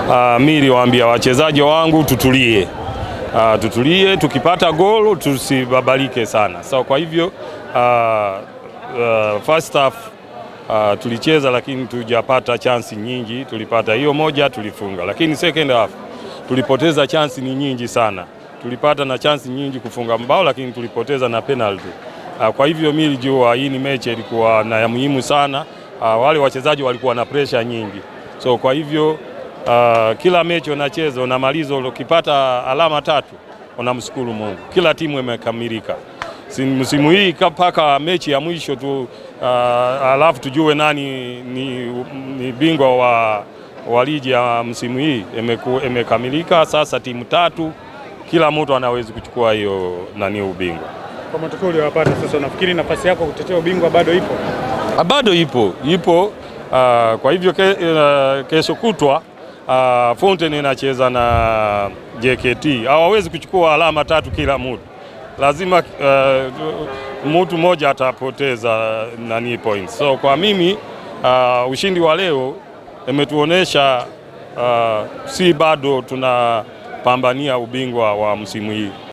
uh, mi niliwaambia wachezaji wangu tutulie, uh, tutulie, tukipata gol tusibabalike sana. So kwa hivyo uh, uh, first half uh, tulicheza lakini tujapata chansi nyingi. Tulipata hiyo moja tulifunga, lakini second half tulipoteza chansi ni nyingi sana. Tulipata na chansi nyingi kufunga mbao, lakini tulipoteza na penalty. Uh, kwa hivyo mimi nilijua hii ni mechi ilikuwa na ya muhimu sana. Uh, wale wachezaji walikuwa na pressure nyingi, so kwa hivyo uh, kila mechi unacheza unamaliza, ukipata alama tatu unamshukuru Mungu. Kila timu imekamilika si msimu hii mpaka mechi ya mwisho tu uh, alafu tujue nani ni, ni bingwa wa, wa ligi ya msimu hii imeku- imekamilika. Sasa timu tatu, kila mtu anaweza kuchukua hiyo nani ubingwa. Kwa matokeo uliyopata sasa, nafikiri nafasi yako kutetea ubingwa bado ipo? Ah, bado ipo ipo. Uh, kwa hivyo ke, uh, kesho kutwa uh, Fountain inacheza na JKT. Hawawezi kuchukua alama tatu kila mtu, lazima uh, mtu mmoja atapoteza nani points. So kwa mimi uh, ushindi wa leo imetuonesha uh, si bado tunapambania ubingwa wa msimu hii.